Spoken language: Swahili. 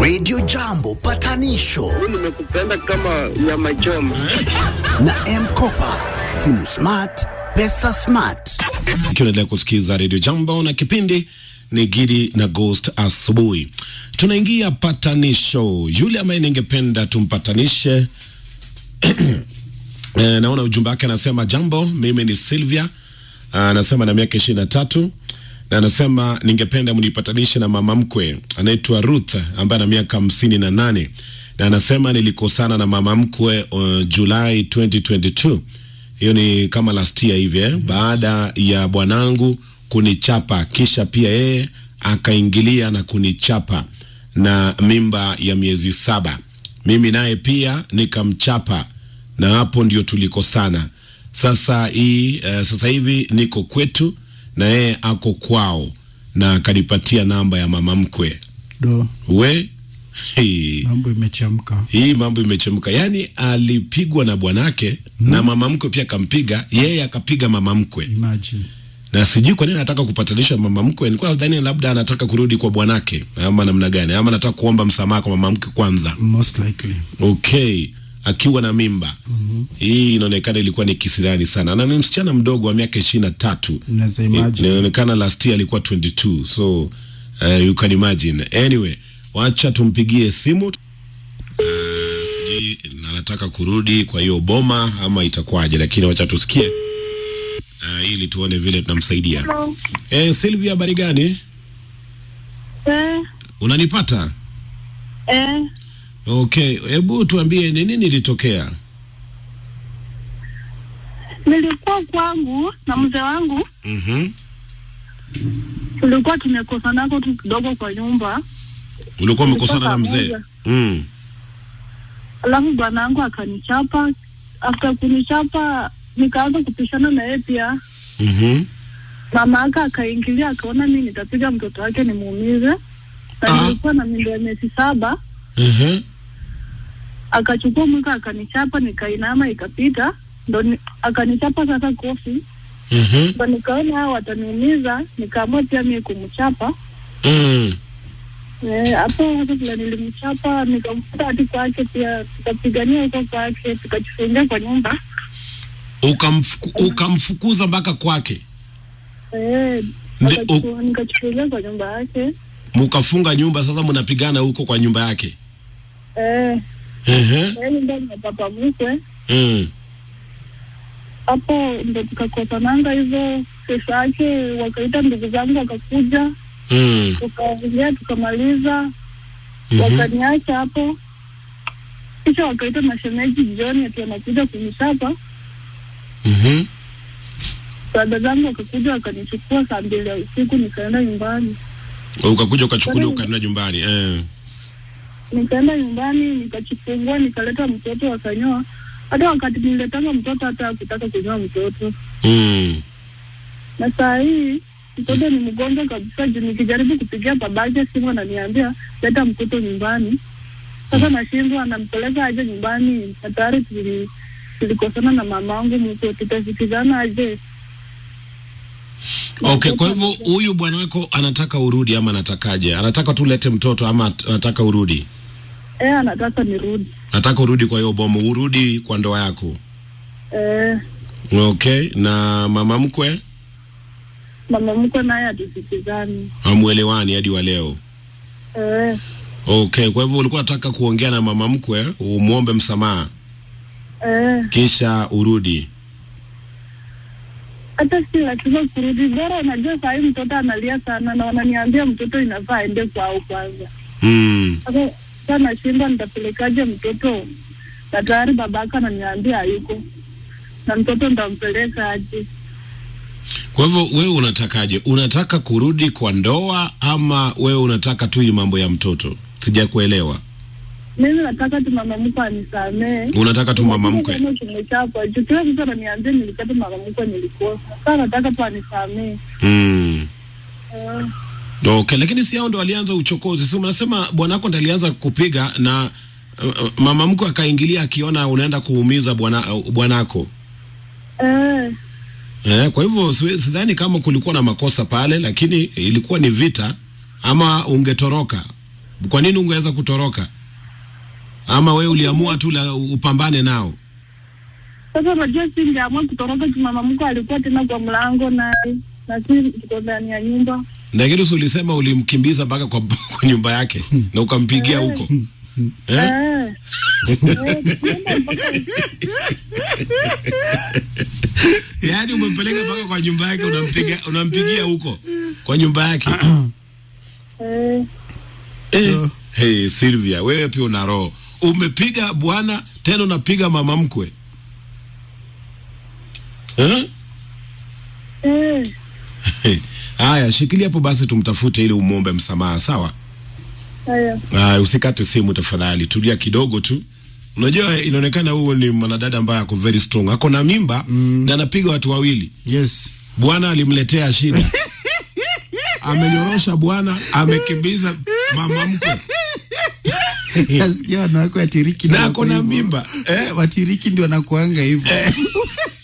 Radio Jambo patanisho nimekupenda kama nyama choma. na Mkopa, simu smart, pesa smart. Ikiwa unaendelea kusikiza redio Jambo na kipindi ni Gidi na Ghost asubuhi, tunaingia patanisho. Yule ambaye ningependa tumpatanishe e, naona ujumbe wake anasema, jambo, mimi ni Sylvia, anasema na miaka ishirini na tatu na anasema ningependa mnipatanishe na mama mkwe anaitwa Ruth ambaye ana miaka hamsini na nane na anasema nilikosana na mama mkwe uh, Julai 2022 hiyo ni kama last year hivi eh, baada ya bwanangu kunichapa, kisha pia yeye akaingilia na kunichapa na mimba ya miezi saba, mimi naye pia nikamchapa, na hapo ndio tulikosana. Sasa hii uh, sasa hivi niko kwetu na yeye ako kwao, na akanipatia namba ya mama mkwe do we hii mambo imechemka. hii mambo imechemka. Yaani alipigwa na bwanake na mama mkwe pia akampiga, yeye akapiga mama mkwe, Imagine na sijui kwa nini anataka kupatanisha mama mkwe. Nilikuwa nadhani labda anataka kurudi kwa bwanake ama namna gani, ama anataka kuomba msamaha kwa mama mkwe kwanza. most likely Okay, akiwa na mimba hii inaonekana ilikuwa ni kisirani sana, na ni msichana mdogo wa miaka ishirini na tatu. unaweza I- imagine. Inaonekana last year alikuwa 22 so uh, you can imagine. Anyway, wacha tumpigie simu uh, sijui anataka kurudi kwa hiyo boma ama itakuwaje, lakini wacha tusikie uh, ili tuone vile tunamsaidia. Eh, Sylvia, habari gani? Eh, Unanipata? eh, Okay, hebu tuambie ni nini ilitokea? nilikuwa kwangu na mzee wangu, Mhm. tulikuwa tumekosanako tu kidogo kwa nyumba, Ulikuwa umekosana na mzee? pamoja. Mm. alafu bwanangu akanichapa. After kunichapa, nikaanza kupishana na yeye pia. Mhm. Mama aka akaingilia, akaona mi nitapiga mtoto wake nimuumize, na Ah. nilikuwa na mimba ya miezi saba. Mhm. Akachukua mwika akanichapa, nikainama, ikapita, ndo ni, akanichapa sasa kofi, Mhm. ndo nikaona hao wataniumiza, nikaamua pia mimi kumchapa Mm. Eh, hapo hata vile nilimchapa nikamfuta hadi kwake, pia tukapigania huko kwake, tukajifungia kwa nyumba Ukamfuku, ukamfukuza mpaka kwake, eh, Ndi- akachu- nikajifungia kwa nyumba yake mukafunga nyumba. Sasa mnapigana huko kwa nyumba yake. eh, Ehe. eh, nyumba ya papa mkwe. Mm. Hapo ndo tukakosananga hivyo. Kesho yake wakaita ndugu zangu wakakuja, Mm. tukaongea tukamaliza, Mhm. wakaniacha hapo. Kisha wakaita mashemeji jioni ati wanakuja kunichapa Mhm. dada zangu wakakuja wakanichukua saa mbili ya usiku, nikaenda nyumbani. Ukakuja ukachukuliwa ukaenda nyumbani. Eh. Nikaenda nyumbani nikachifungua, nikaleta mtoto wakanyoa. Hata wakati niletanga mtoto hata hakutaka kunyoa mtoto, Mm. na saa hii mtoto ni mgonjwa kabisa. Juu nikijaribu kupigia babake simu ananiambia leta mtoto nyumbani. Sasa nashindwa, anampeleka aje nyumbani, na tayari tuli- tulikosana na mamangu mko, tutasikizana aje? Okay, kwa hivyo huyu bwana wako anataka urudi ama anatakaje? Anataka tulete mtoto ama at- anataka urudi? Eh, anataka nirudi. Nataka urudi kwa hiyo bomo, urudi kwa ndoa yako. Eh, Okay, na mama mkwe mama mkwe naye hatusikizani. hamuelewani hadi wa leo. Eh, Okay, kwa hivyo ulikuwa unataka kuongea na mama mkwe umwombe msamaha eh, kisha urudi. hata si lazima kurudi, bora unajua saa hii mtoto analia sana na wananiambia mtoto inafaa aende kwao kwanza. Mm. Sasa sasa nashindwa nitapelekaje mtoto, na tayari babaka ananiambia hayuko, na mtoto nitampeleka aje? Kwa hivyo wewe unatakaje? Unataka kurudi kwa ndoa ama wewe unataka tu hii mambo ya mtoto? Sijakuelewa. Mimi nataka tu mama mkwe anisamee. Unataka tu mama mkwe. Kama tumechapa juu kila mtu ananiambia nilikata mama mkwe nilikosa. Sasa nataka tu anisamee. Mm. Eh, Okay, lakini si hao ndo walianza uchokozi. Si unasema bwanako ndo alianza kupiga na uh, uh, mama mkwe akaingilia akiona unaenda kuumiza bwana uh, bwanako. eh, Eh, kwa hivyo siwe- sidhani kama kulikuwa na makosa pale, lakini ilikuwa ni vita ama ungetoroka. Kwa nini ungeweza kutoroka? Ama wewe uliamua tu la upambane nao? Sasa unajua singeamua kutoroka juu mama mkwe alikuwa tena kwa mlango naye na si tuko ndani ya nyumba. Lakini si ulisema ulimkimbiza mpaka kwa, kwa nyumba yake na ukampigia huko eh? Eh. Eh, tulienda mpaka Yaani umempeleka mpaka kwa nyumba yake, unampiga unampigia huko kwa nyumba yake eh, eh. Hey, Sylvia, wewe pia una roho. Umepiga bwana tena unapiga mama mkwe eh? eh. Haya, shikilia hapo basi, tumtafute ili umwombe msamaha, sawa? Haya. Haya, usikate simu tafadhali, tulia kidogo tu. Unajua, inaonekana huo ni mwanadada ambaye ako very strong, ako na mimba na anapiga watu wawili. Yes. Bwana alimletea shida, amenyorosha bwana, amekimbiza mama mkwe Nasikia wanawake watiriki na ndio ako na wako hivyo. mimba eh? Watiriki ndio wanakuanga hivyo.